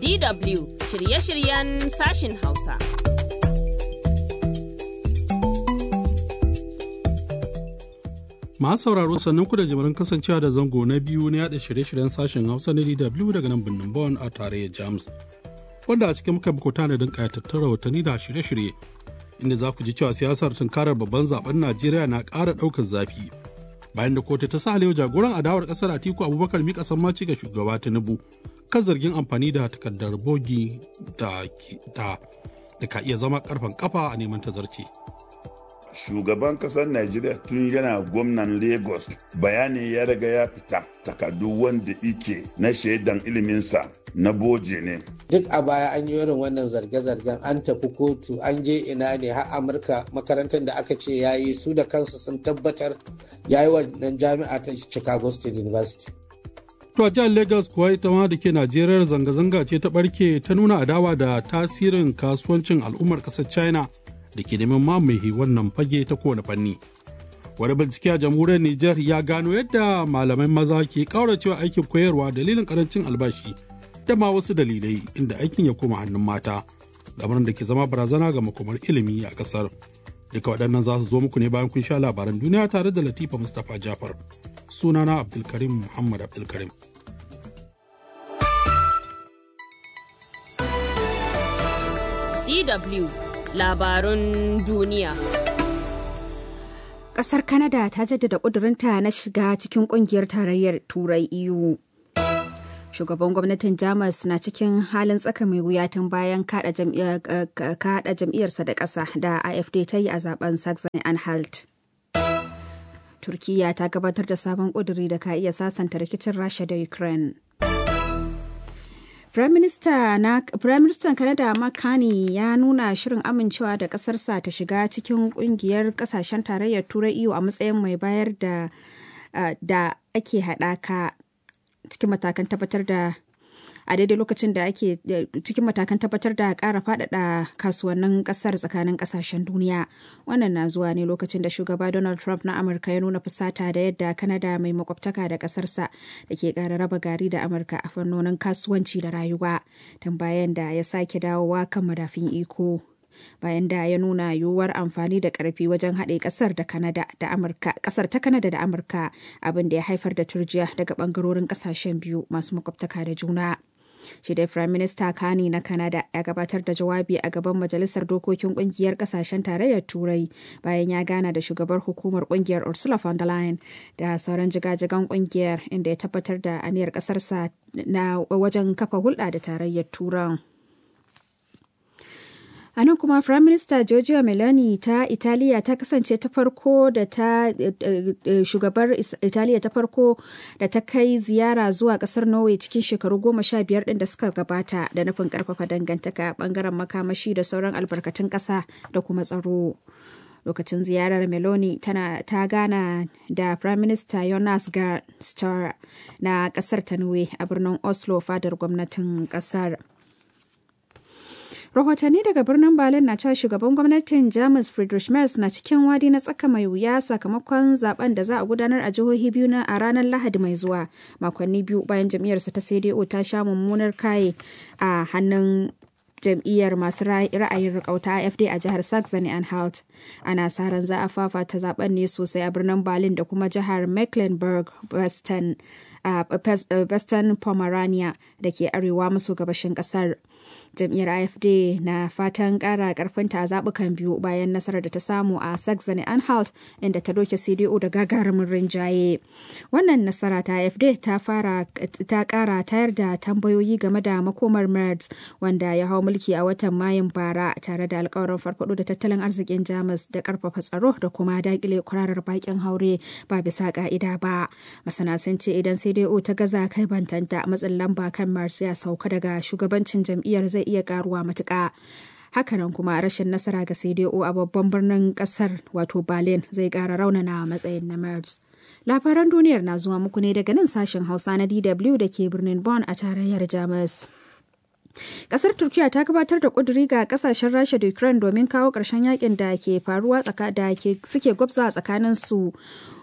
DW shirye-shiryen sashin Hausa. Masu sauraro sannan ku da jimirin kasancewa da zango na biyu na yada shirye-shiryen sashen Hausa na DW daga nan birnin Bonn a tarayyar Jamus. Wanda a cikin muka muku tanadin kayatattun rahotanni da shirye-shirye inda za ku ji cewa siyasar tunkarar babban zaben Najeriya na ƙara ɗaukar zafi. Bayan da kotu ta sa yau jagoran adawar ƙasar Atiku Abubakar mika sammaci ga shugaba Tinubu kan zargin amfani da takardar bogi da da ka iya zama karfan kafa a neman tazarci. shugaban kasar Najeriya tun yana gwamnan Lagos bayani ya riga ya fita takardu wanda ike na shaidan iliminsa na boje ne. Duk a baya an yi irin wannan zarge-zargen an tafi kotu an je ina ne har Amurka makarantar da aka ce ya yi su da kansu sun tabbatar ya yi wannan jami'a ta Chicago State University. To a jihar Lagos kuwa ita ma da ke Najeriya zanga-zanga ce ta barke ta nuna adawa da tasirin kasuwancin al'ummar ƙasar China da ke neman mamaye wannan fage ta kowane fanni. Wani bincike a jamhuriyar Nijar ya gano yadda malamai maza ke ƙauracewa aikin koyarwa dalilin karancin albashi da ma wasu dalilai inda aikin ya koma hannun mata, lamarin da ke zama barazana ga makomar ilimi a ƙasar. Duka waɗannan za su zo muku ne bayan kun sha labaran duniya tare da Latifa Mustapha Jafar. Sunana Abdulkarim Muhammad Abdulkarim. DW labarun duniya. Ƙasar Canada ta jaddada ƙudurinta na shiga cikin ƙungiyar tarayyar Turai EU. Shugaban gwamnatin Jamus na cikin halin tsaka mai wuya tun bayan kaɗa jam'iyyarsa da ƙasa da AFD ta yi a zaben Saxony Anhalt. Turkiyya ta gabatar da sabon ƙuduri da ka iya sasanta rikicin Rasha da Ukraine. Firaministan Canada Mark Carney ya nuna shirin amincewa da ƙasarsa ta shiga cikin ƙungiyar ƙasashen tarayyar Turai EU a matsayin mai bayar da da ake haɗaka cikin matakan tabbatar da a daidai lokacin da ake cikin matakan tabbatar da ƙara faɗaɗa kasuwannin ƙasar tsakanin ƙasashen duniya wannan na zuwa ne lokacin da shugaba donald trump na amurka ya nuna fusata da yadda kanada mai makwabtaka da ƙasarsa da ke ƙara raba gari da amurka a fannonin kasuwanci da rayuwa tun bayan da ya sake dawowa kan madafin iko bayan da ya nuna yiwuwar amfani da karfi wajen haɗe ƙasar da Kanada da Amurka ƙasar ta Kanada da Amurka abin da ya haifar da turjiya daga ɓangarorin ƙasashen biyu masu makwabtaka da juna. shi dai Prime Minister Kani na Canada ya gabatar da jawabi a gaban Majalisar Dokokin Kungiyar Kasashen Tarayyar Turai bayan ya gana da shugabar hukumar kungiyar Ursula von der Leyen da sauran jigajigan kungiyar inda ya tabbatar da aniyar kasarsa na wajen kafa hulɗa da tarayyar Turan. A nan kuma Prime Minister Giorgia Meloni ta Italiya ta kasance ta farko da ta shugabar Italiya ta farko da ta kai ziyara zuwa kasar Norway cikin shekaru goma sha biyar ɗin da suka gabata da nufin karfafa dangantaka bangaren makamashi da sauran albarkatun ƙasa da kuma tsaro. Lokacin ziyarar Meloni tana ta gana da Prime Minister Jonas Gahr Støre na ƙasar ta Norway a birnin Oslo fadar gwamnatin ƙasar. rahotanni daga birnin berlin na cewa shugaban gwamnatin jamus friedrich merz na cikin wadi na tsaka mai wuya sakamakon zaben da za a gudanar a jihohi biyu na a ranar lahadi mai zuwa makonni biyu bayan jam'iyyarsa ta cdo ta sha mummunar kaye a hannun jam'iyyar masu ra'ayin rikauta AFD a jihar Saxony Anhalt. Ana sa ran za a fafata zaben ne sosai a birnin Berlin da kuma jihar Mecklenburg-Western a Western Pomerania da ke arewa maso gabashin kasar. Jam'iyyar AFD na fatan ƙara ƙarfinta a zaɓukan biyu bayan nasarar da ta samu a Saxony Anhalt inda ta doke CDU da gagarumin rinjaye. Wannan nasara ta AFD ta fara ta ƙara tayar da tambayoyi game da makomar Merz wanda ya hau mulki a watan Mayun bara tare da alkawarin farfado da tattalin arzikin Jamus da ƙarfafa tsaro da kuma daƙile kwararar bakin haure ba bisa ƙa'ida ba. Masana sun ce idan CDU ta gaza kai bantanta matsin lamba kan Merz ya sauka daga shugabancin jam'iyyar zai iya karuwa matuƙa. Hakanan kuma rashin nasara ga CDO a babban birnin kasar wato Berlin zai ƙara raunana matsayin na Merz. Labaran duniyar na zuwa muku ne daga nan sashen Hausa na DW da ke birnin Bonn a tarayyar Jamus. Kasar Turkiya ta gabatar da kuduri ga kasashen Rasha da Ukraine domin kawo ƙarshen yakin da ke faruwa da ke suke gwabza tsakanin su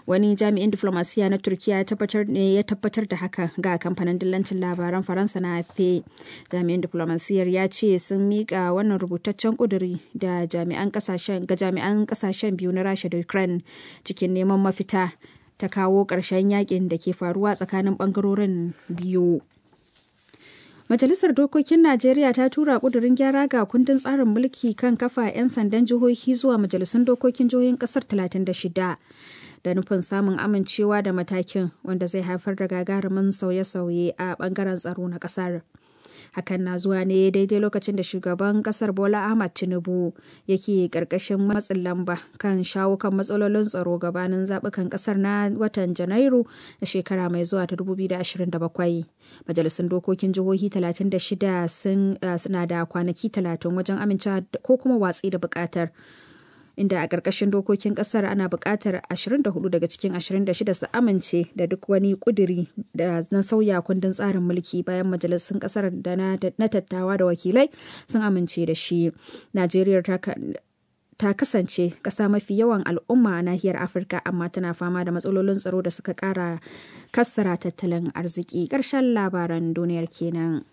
wani jami'in diflomasiya na turkiya ya tabbatar ne ya tabbatar da haka ga kamfanin dillancin labaran faransa na afp jami'in diflomasiyar ya ce sun miƙa wannan rubutaccen ƙuduri da jami'an kasashen ga jami'an kasashen biyu na rasha da ukraine cikin neman mafita ta kawo ƙarshen yakin da ke faruwa tsakanin ɓangarorin biyu Majalisar Dokokin Najeriya ta tura ƙudurin gyara ga kundin tsarin mulki kan kafa 'yan sandan jihohi zuwa majalisun dokokin jihohin ƙasar 36 da nufin samun amincewa da matakin wanda zai haifar da gagarumin sauye-sauye a ɓangaren tsaro na ƙasar. hakan na zuwa ne daidai lokacin da shugaban kasar bola ahmad tinubu yake karkashin matsin lamba kan shawo kan matsalolin tsaro gabanin zaɓukan kasar na watan janairu na shekara mai zuwa ta 2027 majalisun dokokin jihohi 36 suna da kwanaki 30 wajen amincewa ko kuma watsi da buƙatar inda a ƙarƙashin dokokin ƙasar ana buƙatar 24 daga cikin 26 su amince da duk wani ƙuduri da na sauya kundin tsarin mulki bayan majalisun ƙasar da na tattawa da wakilai sun amince da shi. Najeriya ta kasance ƙasa mafi yawan al'umma a nahiyar Afirka amma tana fama da matsalolin tsaro da suka ƙara kassara tattalin arziki. Ƙarshen labaran duniyar kenan.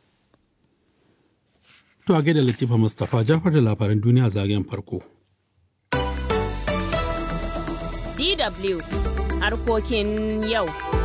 To a gaida Latifa Mustapha Jafar da labaran duniya zagayen farko. DW harkokin yau.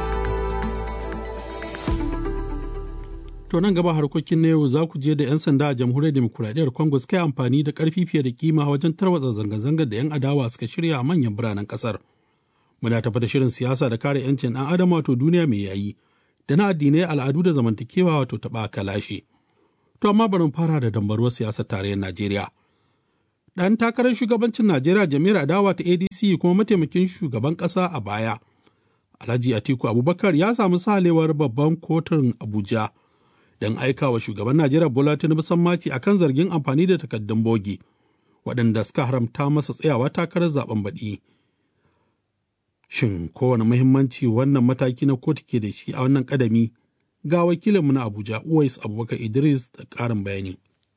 To nan gaba harkokin na yau za ku je da 'yan sanda a jamhuriyar demokuraɗiyyar Congo suka yi amfani da ƙarfi fiye da kima wajen tarwatsa zanga-zangar da 'yan adawa suka shirya a manyan biranen ƙasar. Muna tafi da shirin siyasa da kare 'yancin ɗan adam wato duniya mai yayi da na addinai al'adu da zamantakewa wato taɓa kalashe. To amma bari mu fara da dambaruwar siyasar tarayyar Najeriya. ɗan takarar shugabancin Najeriya Jami'ar Adawa ta ADC kuma mataimakin shugaban ƙasa a baya. Alhaji Atiku Abubakar ya samu salewar babban kotun Abuja don aika wa shugaban Najeriya Bola Tinubu sammaci akan zargin amfani da takaddun bogi waɗanda suka haramta masa tsayawa takarar zaben baɗi. Shin kowane muhimmanci wannan mataki na kotu ke da shi a wannan ƙadami ga wakilinmu na Abuja Uwais Abubakar Idris da ƙarin bayani.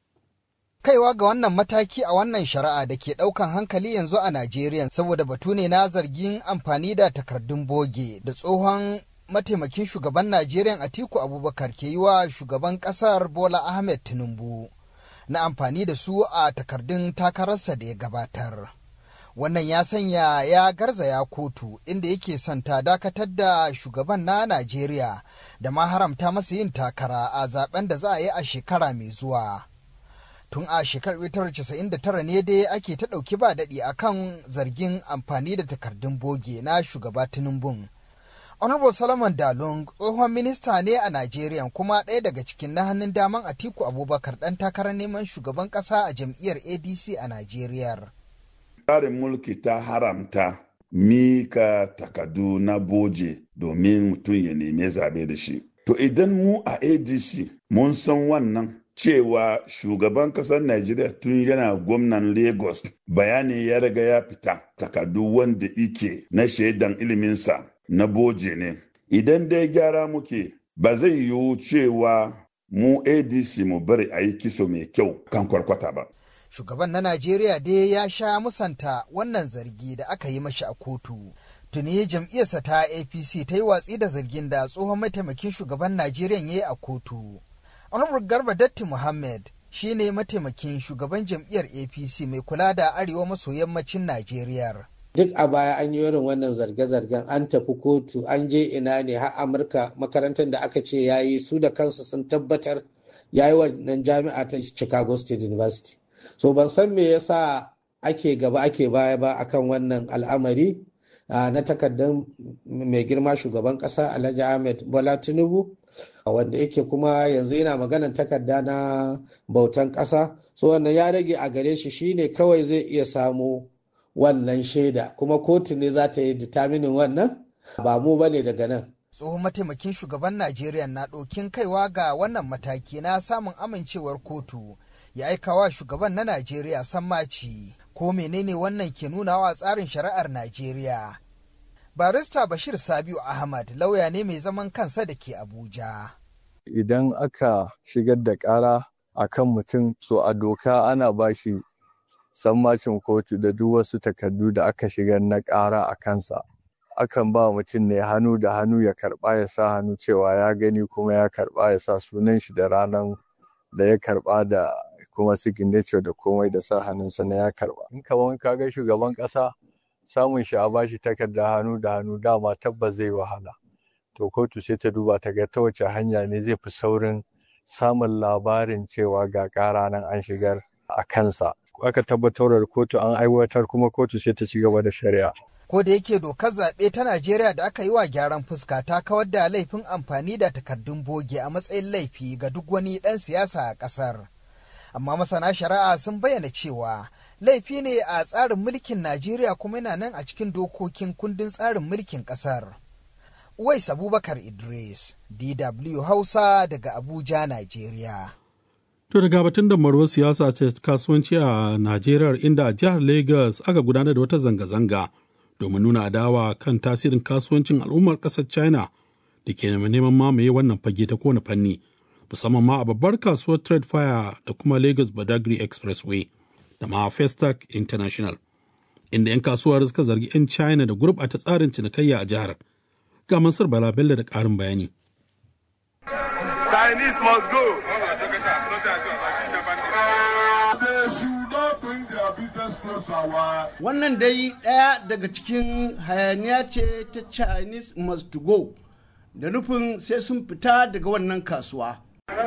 kaiwa ga wannan mataki a wannan shari'a da ke ɗaukan hankali yanzu a Najeriya saboda batu ne na zargin amfani da takardun boge da tsohon mataimakin shugaban Najeriya Atiku Abubakar ke yi wa shugaban ƙasar Bola Ahmed Tinubu na amfani da su a takardun takararsa da ya gabatar. Wannan ya sanya ya garzaya kotu inda yake son ta dakatar da shugaban na Najeriya da ma haramta masa yin takara a zaben da za a yi a shekara mai zuwa. tun a shekarar 1999 ne dai ake ta ɗauki ba daɗi a kan zargin amfani da takardun boge na shugaba tinubu honorable solomon dalung tsohon minista ne a najeriya kuma ɗaya daga cikin na hannun daman atiku abubakar ɗan takarar neman shugaban ƙasa a jam'iyyar adc a najeriya tsarin mulki ta haramta mika takardu na boje domin mutum ya neme zabe da shi to idan mu a adc mun san wannan cewa shugaban kasar Najeriya tun yana gwamnan Lagos bayani ya riga ya fita takardu wanda ike na shaidan iliminsa na boje ne. Idan dai gyara muke ba zai yiwu cewa mu ADC mu bari a yi kiso mai kyau kan kwarkwata ba. Shugaban na Najeriya dai ya sha musanta wannan zargi da aka yi mashi a kotu. Tuni jam'iyyarsa ta APC ta yi watsi da zargin da tsohon mataimakin shugaban Najeriya ya yi a kotu. Honorable Garba Datti Muhammad shi ne mataimakin shugaban jam'iyyar APC mai kula da arewa maso yammacin Najeriya. Duk a baya an yi irin wannan zarge-zargen an tafi kotu an je ina ne har Amurka makarantar da aka ce ya yi su da kansu sun tabbatar ya yi wannan jami'a ta Chicago State University. So ban san me yasa ake gaba ake baya ba akan wannan al'amari na takardar mai girma shugaban ƙasa Alhaji Ahmed Bola Tinubu. wanda yake kuma yanzu yana maganan takarda na bautan ƙasa so wannan ya rage a gare shi shine kawai zai iya samu wannan shaida kuma kotu ne za ta yi determinin wannan ba mu ba ne daga nan tsohon mataimakin shugaban najeriya na ɗokin kaiwa ga wannan mataki na samun amincewar kotu ya aika wa shugaban na najeriya sammaci ko menene wannan ke nuna wa tsarin shari'ar najeriya barista bashir sabiu ahmad lauya ne mai zaman kansa da ke abuja idan aka shigar da ƙara a kan mutum so a doka ana ba shi sammacin kotu da duk wasu takardu da aka shigar na ƙara a kansa akan ba mutum ne hannu da hannu ya karɓa ya sa hannu cewa ya gani kuma ya karɓa ya sa sunan shi da ranar da ya karɓa da kuma signature da komai da sa hannunsa na ya karɓa in kaman ka ga shugaban ƙasa samun shi a bashi takarda hannu da hannu dama tabbas zai wahala to kotu sai ta duba ta ga ta wace hanya ne zai fi saurin samun labarin cewa ga ƙara nan an shigar a kansa aka tabbatar da kotu an aiwatar kuma kotu sai ta ci gaba da shari'a ko da yake dokar zaɓe ta Najeriya da aka yi wa gyaran fuska ta kawar da laifin amfani da takardun boge a matsayin laifi ga duk wani ɗan siyasa a ƙasar. Amma masana shari'a sun bayyana cewa laifi ne a tsarin mulkin Najeriya kuma yana nan a cikin dokokin kundin tsarin mulkin ƙasar. Uwais Abubakar Idris, DW Hausa daga Abuja, Najeriya. To daga batun da marwar siyasa ce kasuwanci a Najeriya inda a jihar Lagos aka gudanar da wata zanga-zanga domin nuna adawa kan tasirin kasuwancin al'ummar ƙasar China da ke neman mamaye wannan fage ta kowane fanni, musamman ma a babbar kasuwar Trade Fire da kuma Lagos Badagry Expressway da ma Festac International, inda 'yan kasuwar suka zargi 'yan China da gurɓata tsarin cinikayya a jihar. Ga Mansur Bala Bello da ƙarin bayani. Chinese must go. Wannan dai ɗaya daga cikin hayaniya ce ta Chinese must go da nufin sai sun fita daga wannan kasuwa.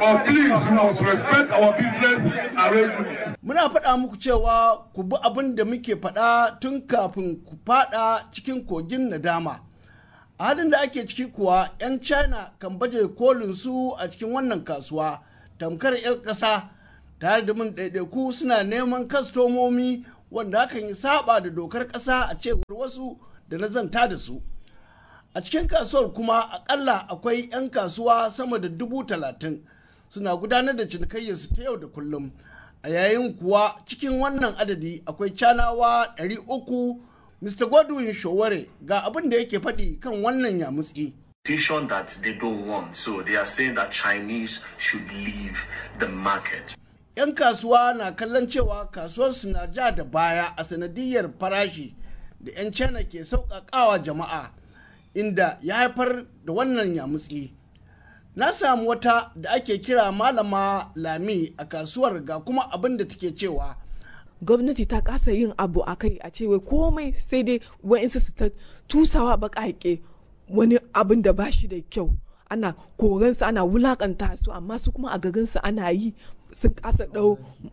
Muna faɗa muku cewa ku bi abin da muke faɗa tun kafin ku faɗa cikin kogin nadama. A halin da ake ciki kuwa 'yan China kan baje kolin su a cikin wannan kasuwa tamkar 'yan ƙasa tare da mun ɗaiɗaiku suna neman kastomomi wanda hakan yi saba da dokar ƙasa a cewar wasu da na zanta da su. A cikin kasuwar kuma akalla akwai 'yan kasuwa sama da dubu talatin suna gudanar da cinikayyarsu ta yau da kullum. A yayin kuwa cikin wannan adadi akwai canawa ɗari uku Mr. Godwin Showore ga abin da yake faɗi kan wannan yamutsi. Decision that they don't want, so they are saying that Chinese should leave the market. 'Yan kasuwa na kallon cewa kasuwarsu na ja da baya a sanadiyar farashi da 'yan China ke sauƙaƙawa jama'a inda ya haifar da wannan yamutsi. Na samu wata da ake kira malama Lami a kasuwar ga kuma abin da take cewa. gwamnati ta kasa yin abu a kai a cewa komai sai dai wa'insu su ta tusawa baƙaƙe wani abin da ba shi da kyau ana koransu ana wulakanta su amma su kuma a garinsu ana yi sun kasa ɗau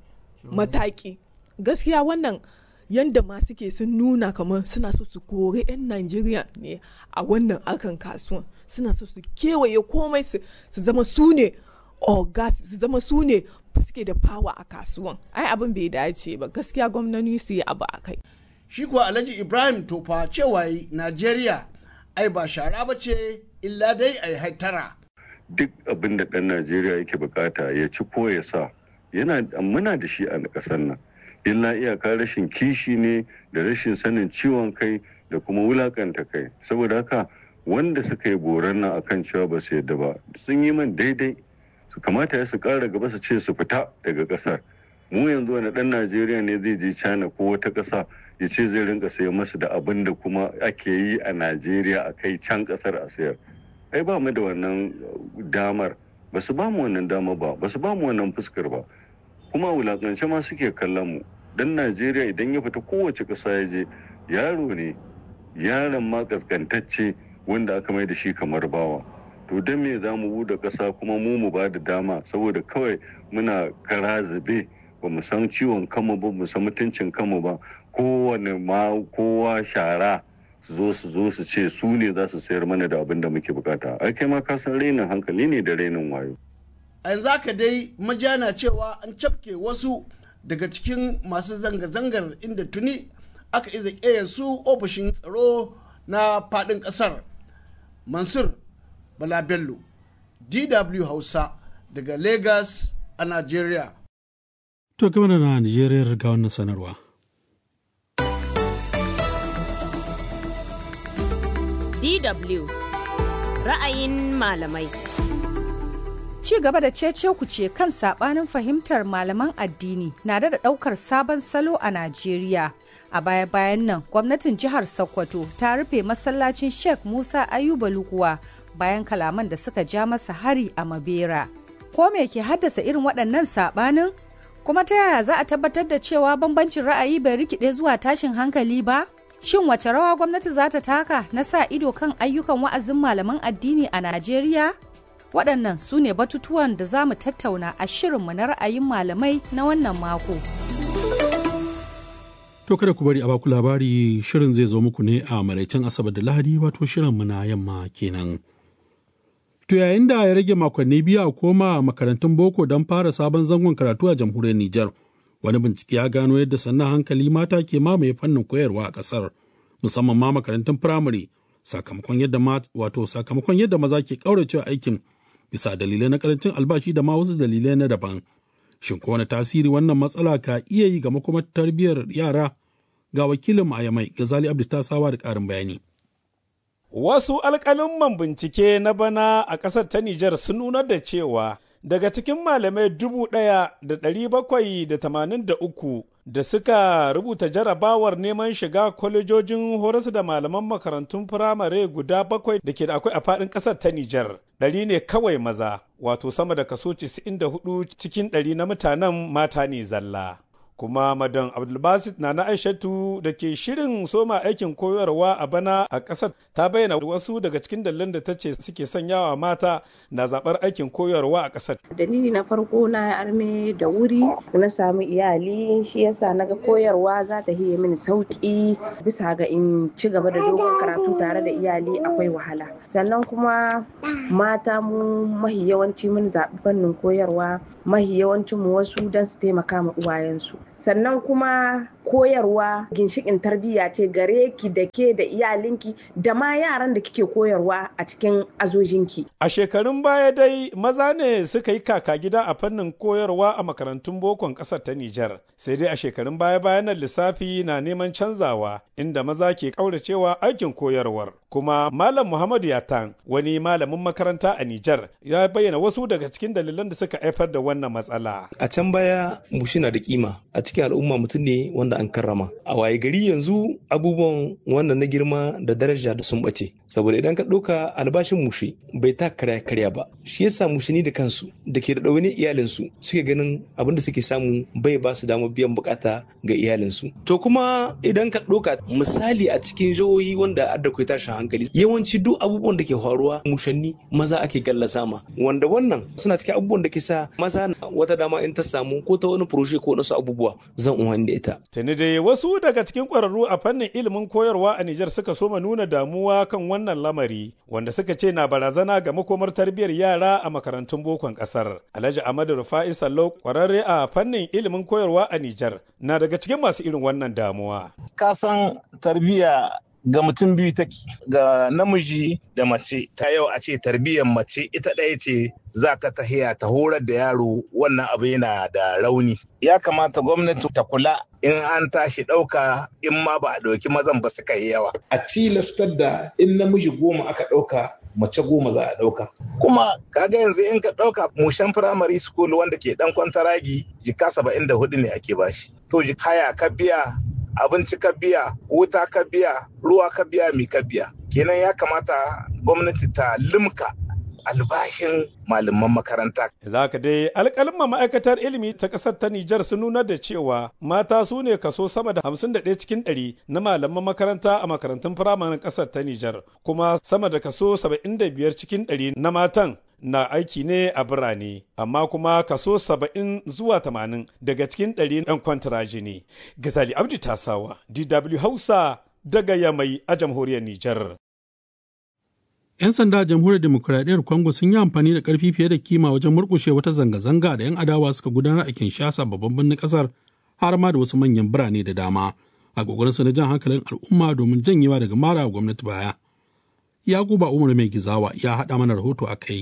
mataki gaskiya wannan yanda ma suke sun nuna kamar suna so su kore 'yan najeriya ne a wannan akan kasuwan suna so su kewaye komai su zama su ne ogas su zama su ne suke da fawa a kasuwan ai abin bai dace ba gaskiya gwamnati su yi abu a kai shi kuwa alhaji ibrahim tofa cewa najeriya ai ba shara ba ce illa dai a yi haitara duk abin da ɗan najeriya yake bukata ya ci ko ya sa yana muna da shi a ƙasar nan illa iyaka rashin kishi ne da rashin sanin ciwon kai da kuma wulakanta kai saboda haka wanda suka yi boran nan akan cewa ba su yadda ba sun yi man daidai su kamata ya su kara gaba su ce su fita daga kasar mu yanzu wani dan najeriya ne zai je china ko wata kasa ya ce zai rinka sayan masu da abin da kuma ake yi a najeriya a kai can kasar a sayar ai ba mu da wannan damar ba su ba mu wannan dama ba ba su ba mu wannan fuskar ba kuma wulakance ma suke kallon mu dan najeriya idan ya fita kowace kasa ya je yaro ne yaron ma kaskantacce wanda aka mai da shi kamar bawa to don me za mu buɗe ƙasa kuma mu mu ba da dama saboda kawai muna kara zube ba mu san ciwon kanmu ba mu san mutuncin kanmu ba kowane ma kowa shara su zo su zo su ce su ne za su sayar mana da abin da muke bukata ai kai ma ka san rainin hankali ne da rainin wayo a yanzu haka dai majana cewa an cafke wasu daga cikin masu zanga-zangar inda tuni aka iza su ofishin tsaro na faɗin ƙasar mansur Bala Bello, DW Hausa daga Lagos a Najeriya. To game da na Najeriya ga wannan sanarwa. DW ra'ayin malamai. Ci gaba da cece ce kan sabanin fahimtar malaman addini na da ɗaukar sabon salo a Najeriya. a baya-bayan nan gwamnatin jihar sokoto ta rufe masallacin sheikh musa ayuba lukuwa bayan kalaman da suka ja masa hari a mabera ko me ke haddasa irin waɗannan saɓanin kuma ta yaya za a tabbatar da cewa bambancin ra'ayi bai rikide zuwa tashin hankali ba shin wace rawa gwamnati za ta taka na sa ido kan ayyukan wa'azin malaman addini a najeriya waɗannan su ne batutuwan da za mu tattauna a shirinmu na ra'ayin malamai na wannan mako. To kada ku bari a baku labari shirin zai zo muku ne a maraicin Asabar da Lahadi wato shirinmu na yamma kenan. To yayin da ya rage makonni biyu a koma makarantun boko don fara sabon zangon karatu a jamhuriyar Nijar, wani bincike ya gano yadda sannan hankali mata ke mamaye fannin koyarwa a ƙasar, musamman ma makarantun firamare, sakamakon yadda wato sakamakon yadda maza ke ƙauracewa aikin bisa dalilai na karancin albashi da ma wasu dalilai na daban. Shin ko wani tasiri wannan matsala ka iya yi ga makomar tarbiyyar yara ga wakilin a Yamai Gazali Abdu Tasawa da ƙarin bayani. Wasu alƙalin bincike na bana a ƙasar ta Nijar sun nuna da cewa daga cikin malamai dubu ɗaya da ɗari bakwai da tamanin da uku da suka rubuta jarabawar neman shiga kwalejojin horas da malaman makarantun firamare guda bakwai da ke da akwai a faɗin ƙasar ta Nijar. Ɗari ne kawai maza, wato sama da kaso 94 cikin ɗari na mutanen mata ne zalla. kuma madan abdulbasit na na aishatu da ke shirin soma aikin koyarwa a bana a ƙasar ta bayyana wasu daga cikin dalilan da ta ce suke sanyawa mata na zaɓar aikin koyarwa a ƙasar dalili na farko na arme da wuri na samu iyali shi yasa naga koyarwa za ta hiye mini sauki bisa ga in ci gaba da dogon karatu tare da iyali akwai wahala sannan kuma mata mu mahi yawanci mun zaɓi fannin koyarwa mahi yawancin mu wasu don su taimaka ma uwayensu sannan kuma koyarwa ginshikin tarbiyya ce gare ki da ke da iyalinki da ma yaran da kike koyarwa a cikin azojinki. A shekarun baya dai maza ne suka yi kaka gida a fannin koyarwa a makarantun bokon ƙasar ta Nijar. Sai dai a shekarun baya bayan lissafi na neman canzawa inda maza ke ƙauracewa aikin koyarwar. Kuma Malam Muhammadu Yatan wani malamin makaranta a Nijar ya bayyana wasu daga cikin dalilan da suka haifar da wannan matsala. A can baya mushi na da kima a cikin al'umma mutum ne wanda an karrama a waye gari yanzu abubuwan wannan na girma da daraja da sun bace saboda idan ka ɗauka albashin mushi bai ta karya karya ba shi yasa mushini da kansu da ke da ɗaune iyalinsu suke ganin abin da suke samu bai ba su damar biyan bukata ga iyalinsu to kuma idan ka ɗauka misali a cikin jihohi wanda adda kai tashin hankali yawanci duk abubuwan da ke faruwa mushanni maza ake gallasa ma wanda wannan suna cikin abubuwan da ke sa maza wata dama in ta samu ko ta wani furoshe ko wasu abubuwa zan umarni da ita Tuni dai wasu daga cikin ƙwararru a fannin ilimin koyarwa a Nijar suka soma nuna damuwa kan wannan lamari wanda suka ce na barazana ga makomar tarbiyyar yara a makarantun bokon ƙasar. Alhaji Ahmadu Rufa'i Sallau ƙwararre a fannin ilimin koyarwa a Nijar na daga cikin masu irin wannan damuwa. Ka san tarbiyya ga mutum biyu take ga namiji da mace ta yau a ce tarbiyyar mace ita ɗaya ce za ka tahiya ta horar da yaro wannan abu yana da rauni ya kamata gwamnati ta kula in an tashi ɗauka in ma ba a ɗauki mazan ba suka yi yawa a tilastar da in namiji goma aka ɗauka mace goma za a ɗauka kuma kaga yanzu in ka ɗauka mushen firamare school wanda ke ɗan kwantaragi jika saba'in da hudu ne ake bashi to haya ka biya abinci ka biya wuta ka biya ruwa ka biya mi ka biya kenan ya kamata gwamnati ta limka albashin malaman makaranta. Za ka dai alƙalma ma'aikatar ilimi ta ƙasar ta Nijar sun nuna da cewa mata su ne kaso sama da hamsin da ɗaya cikin ɗari na malaman makaranta a makarantun firamanin ƙasar ta Nijar kuma sama da kaso saba'in da biyar cikin ɗari na matan na aiki ne a birane amma kuma kaso saba'in zuwa tamanin daga cikin ɗari ɗan kwantaraji ne. Gazali Abdi Tasawa, DW Hausa daga Yamai a jamhuriyar Nijar. 'Yan sanda a jamhuriyar demokuraɗiyyar Congo sun yi amfani da ƙarfi fiye da kima wajen murƙushe wata zanga-zanga da 'yan adawa suka gudanar a Kinshasa babban birnin ƙasar har ma da wasu manyan birane da dama a su na jan hankalin al'umma domin janyewa daga mara gwamnati baya. Yakuba Umar Mai Gizawa ya haɗa mana rahoto a kai.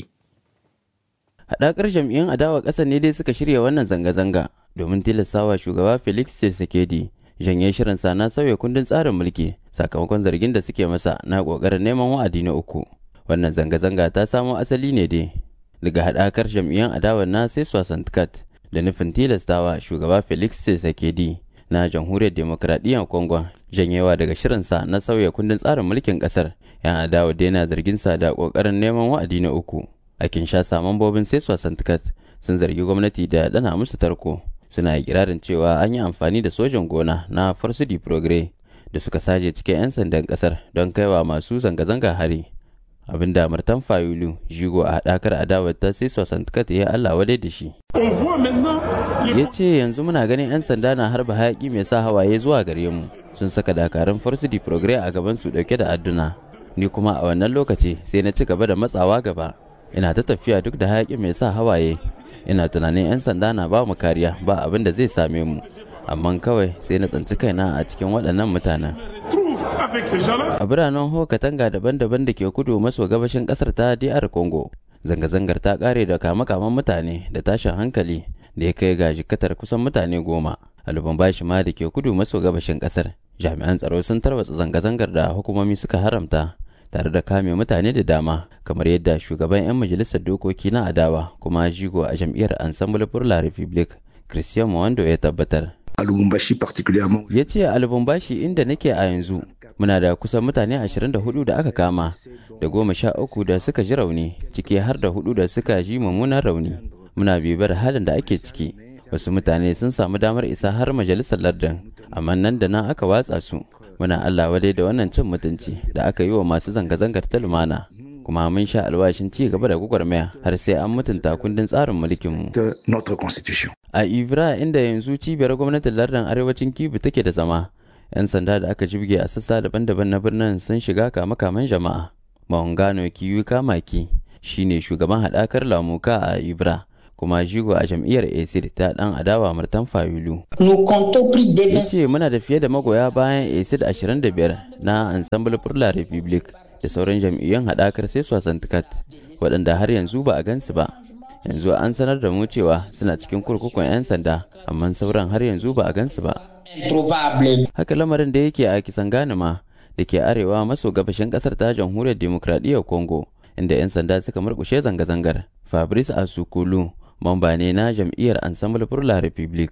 Haɗakar jam'iyyun adawa ƙasar ne dai suka shirya wannan zanga-zanga domin tilastawa shugaba Felix Tshisekedi janye shirinsa na sauya kundin tsarin mulki sakamakon zargin da suke masa na ƙoƙarin neman wa'adi na uku. Wannan zanga-zanga ta samo asali ne dai daga haɗakar jam'iyyun adawa na sai Santkat da nufin tilastawa shugaba Felix Tshisekedi na jamhuriyar demokradiyyar Congo janyewa daga shirinsa na sauya kundin tsarin mulkin kasar yan adawa daina zarginsa da kokarin neman wa'adi na uku a kinshasa mambobin sai santikat sun zargi gwamnati da dana musu tarko suna kirarin cewa an yi amfani da sojan gona na farsudi progre da suka saje cikin 'yan sandan kasar don kaiwa masu zanga-zanga hari abinda martan fayulu jigo a haɗakar adawar ta sai santikat ya allah wadai da shi ya ce yanzu muna ganin 'yan sanda na harba hayaki mai sa hawaye zuwa gare mu sun saka dakarun farsidi progre a gaban su dauke da adduna ni kuma a wannan lokaci sai na ci gaba da matsawa gaba ina ta tafiya duk da hayaki mai sa hawaye ina tunanin 'yan sanda na ba mu kariya ba abin da zai same mu amma kawai sai na tsanci kaina a cikin waɗannan mutanen a biranen hokatanga daban-daban da ke kudu maso gabashin ƙasar ta dr congo zanga-zangar ta ƙare da kama-kaman mutane da tashin hankali da ya kai ga jikatar kusan mutane goma a lubumbashi ma da ke kudu maso gabashin ƙasar jami'an tsaro sun tarwatsa zanga-zangar da hukumomi suka haramta tare da kame mutane da dama kamar yadda shugaban 'yan majalisar dokoki na adawa kuma jigo a jam'iyyar ensemble pour la republique christian mwando ya tabbatar ya ce a lubumbashi inda nake a yanzu muna da kusan mutane 24 da aka kama da goma sha uku da suka ji rauni ciki har da hudu da suka ji mummunan rauni muna bibar halin da ake ciki wasu mutane sun samu damar isa har majalisar lardin amma nan da nan aka watsa su muna allah wadai da wannan cin mutunci da aka yi wa masu zanga-zangar ta lumana kuma mun sha alwashin ci gaba da gwagwarmaya har sai an mutunta kundin tsarin mulkinmu. A Ivra inda yanzu cibiyar gwamnatin lardin arewacin Kibu take da zama, 'yan sanda da aka jibge a sassa daban-daban na birnin sun shiga kama-kaman jama'a. Mahungano Kiyu Kamaki shine shugaban haɗakar lamuka a Ivra. kuma jigo a jam'iyyar acid ta dan adawa murtan fayulu ya ce muna da fiye da magoya bayan acid 25 na ensemble pour la republique da sauran jam'iyyun haɗakar sai wasan tikat waɗanda har yanzu ba a gansu ba yanzu an sanar da mu cewa suna cikin kurkukun 'yan sanda amma sauran har yanzu ba a gansu ba haka lamarin da yake a kisan ganima da ke arewa maso gabashin ƙasar ta jamhuriyar demokradiyyar congo inda 'yan sanda suka murkushe zanga-zangar fabrice asukulu mamba ne na jam'iyyar ensemble pour la republique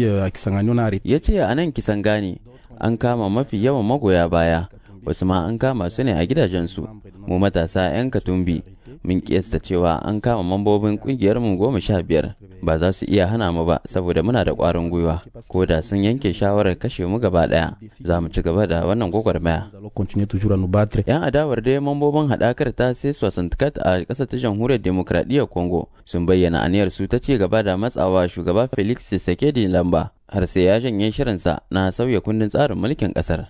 ya ce a nan kisan gane an kama mafi yawan magoya baya wasu ma an kama su ne a gidajensu mu matasa 'yan katumbi mun kiyasta cewa an kama mambobin kungiyar mu goma sha biyar ba za su iya hana mu ba saboda muna da ƙwarin gwiwa ko da sun yanke shawarar kashe mu gaba ɗaya za mu ci gaba da wannan gwagwarmaya yan adawar dai mambobin haɗakar ta sai sosantikat a ƙasar ta jamhuriyar demokradiyyar congo sun bayyana aniyar su ta ci gaba da matsawa shugaba felix tshisekedi lamba har sai ya janye shirinsa na sauya kundin tsarin mulkin ƙasar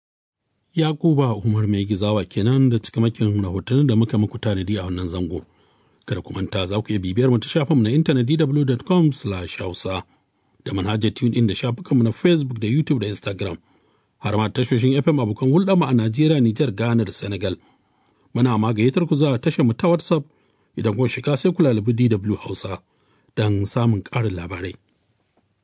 Yakuba Umar mai gizawa kenan da cikamakin rahotannin da muka muku tanadi a wannan zango. Kada ku manta za ku iya bibiyar mu ta shafinmu na intanet dw.com hausa da manhajar tune in da shafukanmu na Facebook da YouTube da Instagram. Har ma tashoshin FM abokan hulɗa mu a Najeriya, Nijar, Ghana da Senegal. Muna ma gayyatar ku za a tashar mu ta WhatsApp idan kun shiga sai ku lalabi DW Hausa don samun ƙarin labarai.